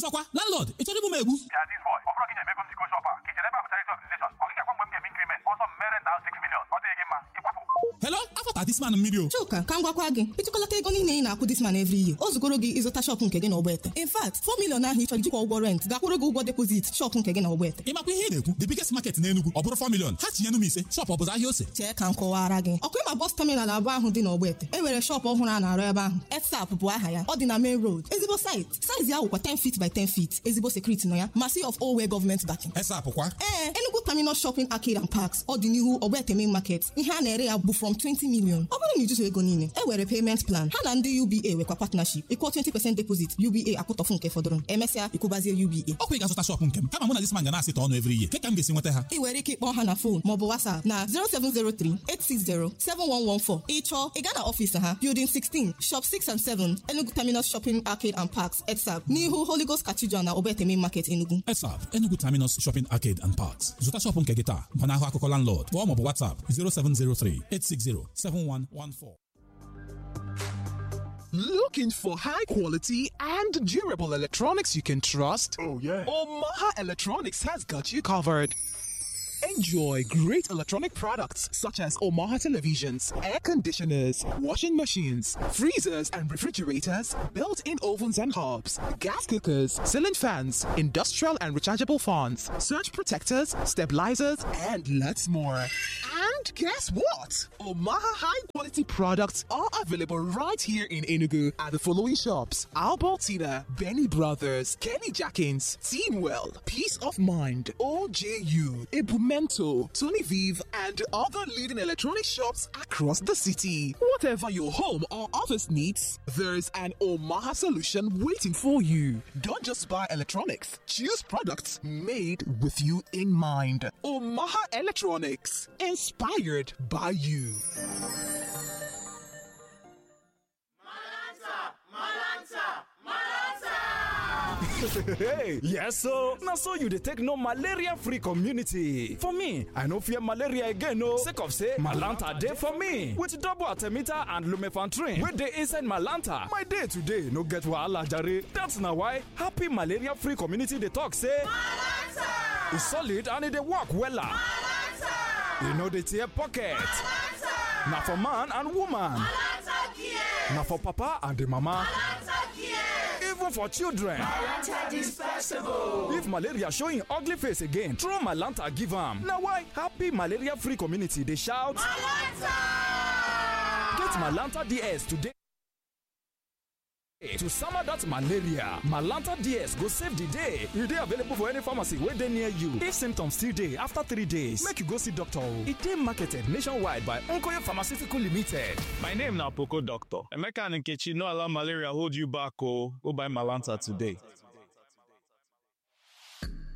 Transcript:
ọzọkwa landlord ị chọrọ igbu m egbu Ya this boy, ọ bụrụ gị na-emego m siko shop a ka ichere ebe a bụ charity organization ọ gị gakwa mgbe m ga-eme increment ọsọ m mere nta 6 million ọ dịghị gị mma ịkwapụ hello afọta this man mmiri o chuka ka m gwakwa gị ịtụkọlata ego niile ị na-akwụ this man every year o zugoro gị ịzụta shọpụ nke gị na ọgbete in fact 4 million ahụ ị chọrọ ijikwa ụgwọ rent gakwụrụ gị ụgwọ depozit shọpụ nke gị na ọgbete ị makwa ihe ị na-ekwu the biggest market na Enugu ọ bụrụ 4 million ha tinyenu m ise shop ọ bụzụ ahịa ose chee ka m kọwara gị ọkụ ịma bọs taminal abụọ ahụ dị n'ọgbete e nwere shọpụ ọhụrụ a na-arụ ebe ahụ etsap bụ aha ya ọ dị na main road ezigbo site saizi ya wụkwa 10 feet by 10 feet ezigbo sekuriti nọ ya masi of owe gọọmenti backing esap kwa ee Enugu Terminal Shopping Arcade and Parks ọ dị n'ihu Ogbete Main Market ihe a na-ere ya bụ from 20 million ọ bụrụ na ijuzu ego niile e were payment plan ha na ndị UBA nwekwa partnership ịkwụọ 20% deposit UBA akwụtọfụ nke fọdụrụ emesịa ịkwụbazie UBA ọkwa ị ga-azụta shop nke m kama mụ na this man ga na-asịta ọnụ every year ka m ga-esi nweta ha ị nwere ike ịkpọ ha na fon maọbụ WhatsApp na 07038607114 ịchọọ ị gaa na ọfịs ha Building 16 Shop 6 and 7 Enugu Terminal Shopping Arcade and Parks ETSAP n'ihu Holy Ghost Cathedral na Ogbete Main Market Enugu esap Enugu Terminus Shopping Arcade and Parks zụta shop nke gị taa gbanahụ akụkọ landlord kpọọ maọbụ WhatsApp 0703 860 7114 Looking for high quality and durable electronics you can trust? Oh yeah. Omaha Electronics has got you covered. Enjoy great electronic products such as Omaha televisions, air conditioners, washing machines, freezers and refrigerators, built-in ovens and hobs, gas cookers, ceiling fans, industrial and rechargeable fans, surge protectors, stabilizers, and lots more. And guess what? Omaha high-quality products are available right here in Enugu at the following shops: Albertina, Benny Brothers, Kenny Jackins, Teamwell, Peace of Mind, OJU, Ibumento, Tony Vive, and other leading electronic shops across the city. Whatever your home or office needs, there's an Omaha solution waiting for you. Don't just buy electronics, choose products made with you in mind. Omaha Electronics, inspired by you. hey yes so na so you dey take know malaria free community for me i no fear malaria again o sake of say malanta dey for me with double artemita and lumefantrine wey dey inside malanta my day today no get wahala jare that's na why happy malaria free community dey talk say malanta e solid and e dey work wella malanta e no dey tear pocket malanta na for man and woman malanta care na for papa and the mama malanta care even for children. If malaria show im ugly face again, throw Malanta give am. Na why happy malaria free community dey shout Malanta! Get Malanta DS today. To summer that malaria, Malanta DS go save the day. E dey available for any pharmacy wey dey near you. If symptoms still dey after three days, make you go see doctor o. E dey marketed nationwide by Nkoye Pharmaceutical Limited. My name na Poco Doctor. Emeka and Nkechi no allow malaria hold you back o. Go buy Malanta today.